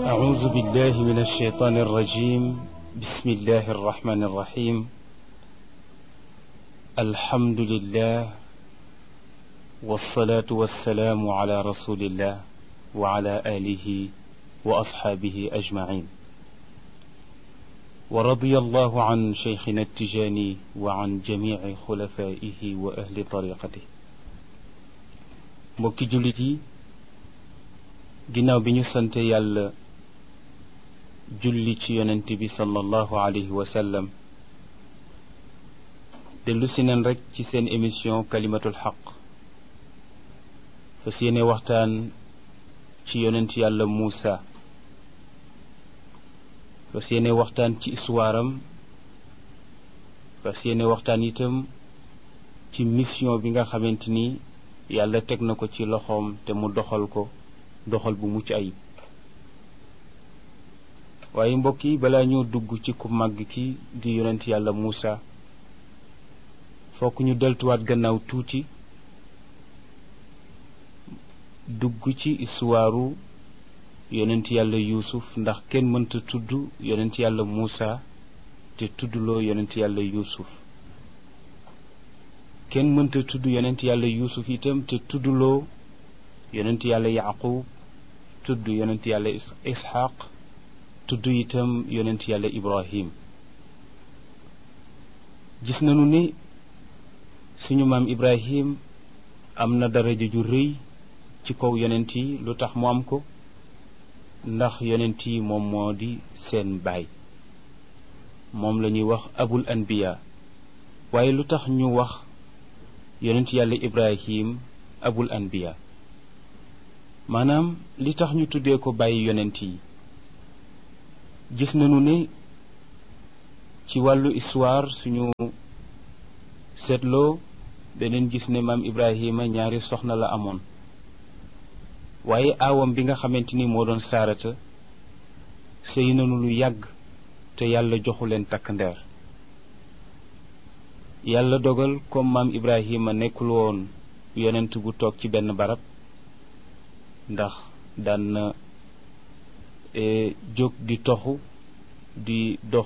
أعوذ بالله من الشيطان الرجيم بسم الله الرحمن الرحيم الحمد لله والصلاة والسلام على رسول الله وعلى آله وأصحابه أجمعين ورضي الله عن شيخنا التجاني وعن جميع خلفائه وأهل طريقته mbokki jullit yi ginnaaw bi ñu sante yàlla julli ci yonent bi sallallahu alayhi wa sallam dellu si neen rekk ci seen émission kalimatul xaq fas yéene waxtaan ci yonent yàlla Muusa fas yéene waxtaan ci histoire-am fas yéene waxtaan itam ci mission bi nga xamante ni yàlla teg na ko ci loxoom te mu doxal ko doxal bu mucc ayib waaye mbokk yi balaa ñoo dugg ci ku màgg ki di yonent yàlla Muusa fokk ñu deltuwaat gannaaw tuuti dugg ci istuwaaru yonent yàlla yuusuf ndax kenn mënta tudd yonent yàlla Muusa te tuddloo yonent yàlla yuusuf kenn mënta tudd yonent yàlla yuusuf itam te tuddloo yonent yàlla yaqub tudd yonent yàlla isxaq tudd itam yonent yàlla ibrahim gis nañu ni suñu maam ibrahim am na daraja ju rëy ci kaw yonent yi lu tax mu am ko ndax yonent yi moom moo di seen baay moom la ñuy wax abul anbiya waaye lu tax ñu wax yonent yàlla ibrahim abul anbiya maanaam li tax ñu tuddee ko bàyyi yonent yi gis nañu ne ci wàllu histoire suñu seetloo beneen gis ne maam ibrahima ñaari soxna la amoon waaye aawam bi nga xamante ni moo doon saarata sëy nañu lu yàgg te yàlla joxu leen takk ndeer yàlla dogal comme maam ibrahima nekkul woon yonent bu toog ci benn barab ndax daan na jóg di toxu di dox